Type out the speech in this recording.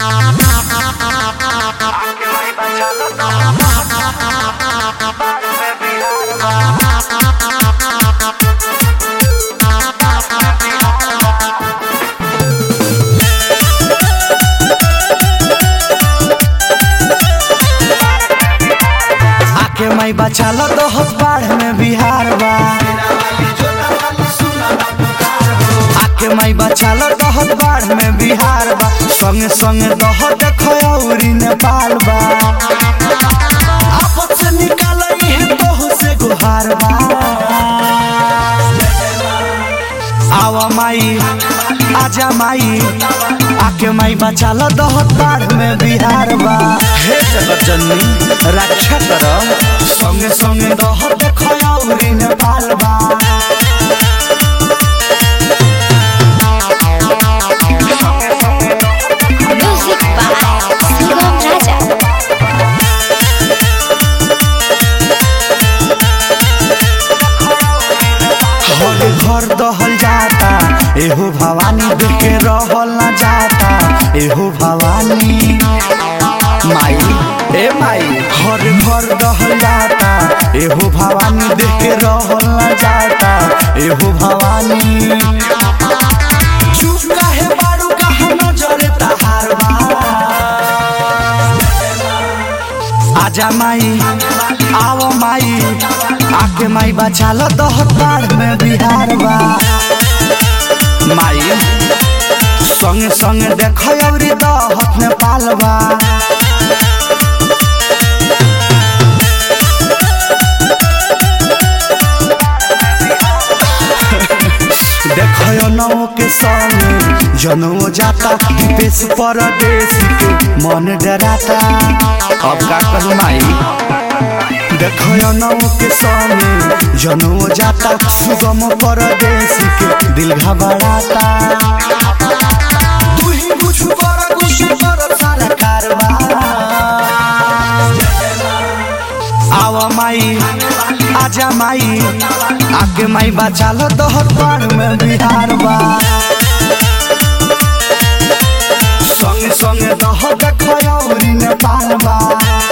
आके माई बचाल तो बाढ़ में बिहार बा आके माई बचाल तो बाढ़ में बिहार बा संगे संगे दह देखौरी नेपाल बा आपत से निकाल तोह से गुहार बा आवा माई आजा माई आके माई बचाल दहत बाढ़ में बिहार बा हे जगत जननी रक्षा कर संगे संगे दहत खयौरी नेपाल बा Music by Sugam Raja. हर घर दहल जाता एहो भवानी देख के रहल न जाता एहो भवानी माई ए माई हर घर दहल जाता एहो भवानी देख के रहल न जाता एहो भवानी चुप काहे बारू कहाँ नजर तहार बा आजा माई आओ माई आके माई बचाल दहत बाढ़ में बिहार बा माई संगे संगे देख अवरी दहत नेपाल बा देखो नौ के संग जनमो जाता विदेश परदेश के मन डराता अब का कहूँ माई देखो नौ के संग जनमो जाता सुगम परदेश के दिल घबराता तू ही कुछ बड़ा कुछ बड़ा सारा कारवार आवा माई आजा माई आके माई बचाल दहत बाढ़ में बिहार बा संगे संगे दह देखौरी नेपाल बा